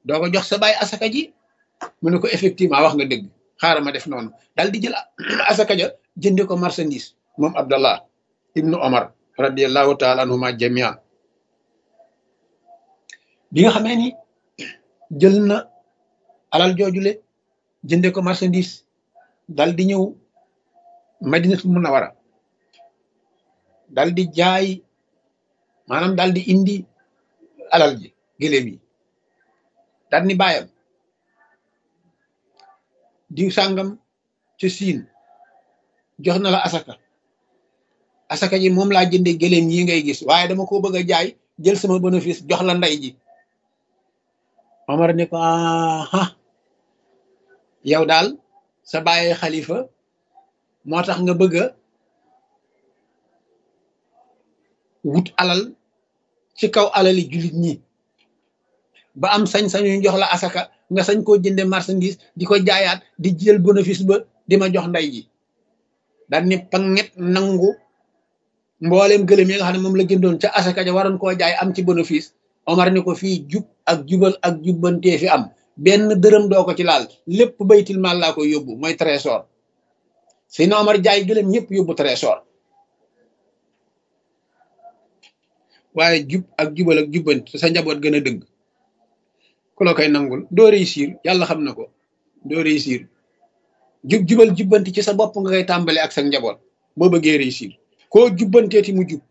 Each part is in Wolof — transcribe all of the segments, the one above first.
doo ko jox sa baay asaka ji mu ne ko effectivement wax nga dëgg xaaral ma def noonu dal di jël asaka ja jënde ko marchandise moom abdallah ibnu omar radiallahu taala anhuma jamian bi nga xamee ni jël na alal joojule jënde ko marchandise dal di ñëw madinatul munawara dal di jaay maanaam dal di indi alal ji gëléem yi dal ni bàyyam diw sàngam ca siin jox na la asaka asaka ji moom laa jënde gëléem yi ngay gis waaye dama ko bëgg a jaay jël sama bénéfice jox la ndey ji Omar ne ko aha yow daal sa bàyyi xalifa moo tax nga bëgg a wut alal ci kaw alali jullit ñi ba am sañ-sañu jox la asaka nga sañ koo jënde marchandise di ko jaayaat di jël bénéfice ba di ma jox ndey ji daal ni panget nangu mbooleem gëlëm yi nga xam ne moom la jëndoon ca asaka ja waroon koo jaay am ci bénéfice Omar ni ko fii jub ak jubal ak jubbantee fi am benn dërëm doo ko ci laal lépp baytil maal laa koy yóbbu mooy trésor si na Omar jaay gëlëm ñëpp yóbbu trésor waaye jub ak jubal ak jubbanti sa njaboot gën a dëgg ku la koy nangul doo réussir yàlla xam na ko doo réussir jub jubal jubbanti ci sa bopp nga koy tàmbale ak sa njaboot boo bëggee réussir koo jubbanteeti mu jub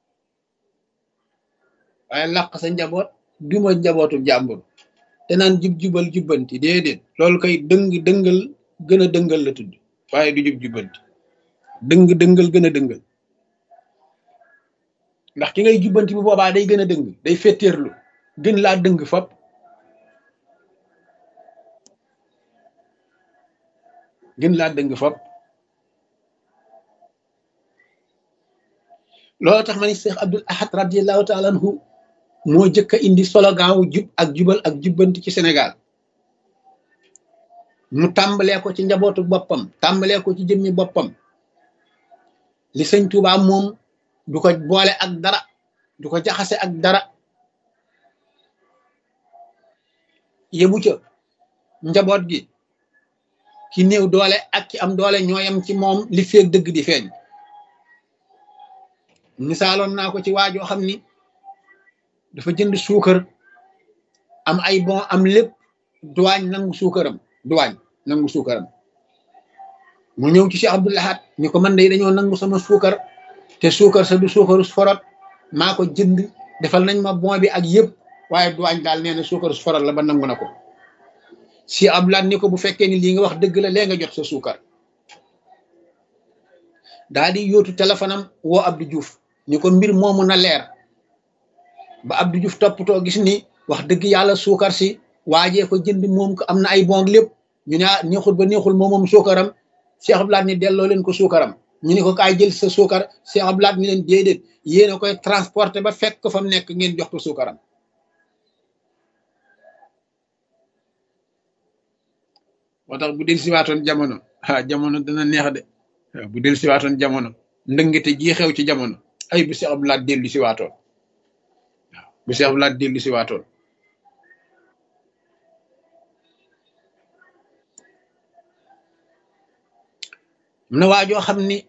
waaye làq sa njaboot duma njabootu jàmbur te naan jub jubal jubbanti déedéet loolu koy dëng dëngal gën a dëngal la tudd waaye du jub jubbanti dëng dëngal gën a dëngal ndax ki ngay jubbanti bu boobaa day gën a dëng day fetteerlu gën laa dëng fop gën laa dëng fop loolu tax ma ni Cheikh Abdul Ahad radiallahu taala anhu moo jëkk a indi slogan wu jub ak jubal ak jubbanti ci Sénégal mu tàmbalee ko ci njabootu boppam tàmbalee ko ci jëmmi boppam li sëñ Tuubaa moom du ko boole ak dara du ko jaxase ak dara yebu ca njaboot gi ki néew doole ak ki am doole ñooyam ci moom li feeg dëgg di feeñ misaaloon naa ko ci waajoo xam ni dafa jënd suukar am ay bon am lépp duwaañ nangu suukaram duwaañ nangu suukaram mu ñëw ci Cheikh Abdou Lahad ni ko man de dañoo nangu sama suukar te suukar sa du suukaru forot maa ko jënd defal nañ ma bon bi ak yëpp waaye duwaañ daal nee na suukaru forot la ba nangu na ko si Abdou Lahad ni ko bu fekkee ni lii nga wax dëgg la lee nga jot sa suukar daa di yóotu téléphone am woo Abdou Diouf ni ko mbir moomu na leer ba Abdou Diouf toppatoo gis ni wax dëgg yàlla suukar si waajee ko jënd moom ko am na ay bon lépp ñu ne neexul ba neexul moom moom suukaram Cheikh Abdou Lahad ni delloo leen ko suukaram ñu ne ko kaay jël sa suukar Cheikh Abdou Lahad ni leen déedéet yéen a koy transporter ba fekk ko fa mu nekk ngeen jox ko suukaram moo tax bu del siwaatoon jamono ah jamono dana neex de bu del siwaatoon jamono ndëngate ji xew ci jamono ay bu Cheikh Abdou Lahad dellu siwaatoon waaw bu Cheikh Abdou Lahad dellu siwaatoon am na waajoo xam ni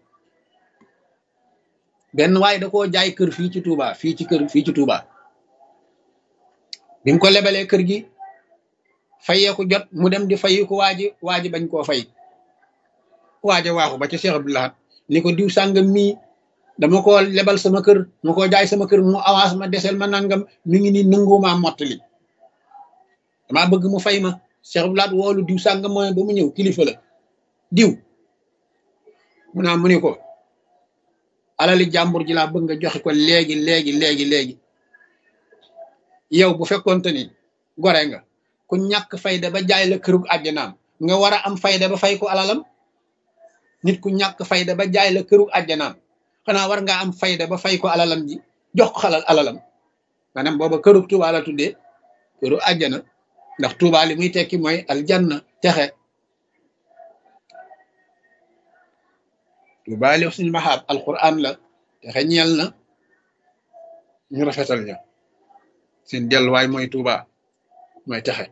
benn waay da koo jaay kër fii ci Touba fii ci kër fii ci Touba bi mu ko lebalee kër gi fayeeku jot mu dem di fayi ko waaji waaji bañ koo fay waaja waaxu ba ca Cheikh Abdou Lahad ni ko diw sàngam mii dama ko lebal sama kër ma ko jaay sama kër mu avance ma desel ma nangam mi ngi ni nangumaa mottali damaa bëgg mu fay ma Cheikh Abdou Lahad woolu diw sàngam mooy ba mu ñëw kilifa la diw mu naa mu ni ko alali jàmbur ji laa bëgg nga joxe ko léegi léegi léegi léegi yow bu fekkonte ni gore nga ku ñàkk fayda ba jaay la kërug àjjanaam nga war a am fayda ba fay ko alalam nit ku ñàkk fayda ba jaay la kërug àjjanaam xanaa war ngaa am fayda ba fay ko alalam ji jox ko xalal alalam maanaam booba kërug Tuuba la tuddee këru àjjana ndax Tuuba li muy tekki mooy aljanna texe lu baali suñu maxaab alquran la texe ñeel na ñu rafetal ña seen delluwaay mooy Tuuba mooy texe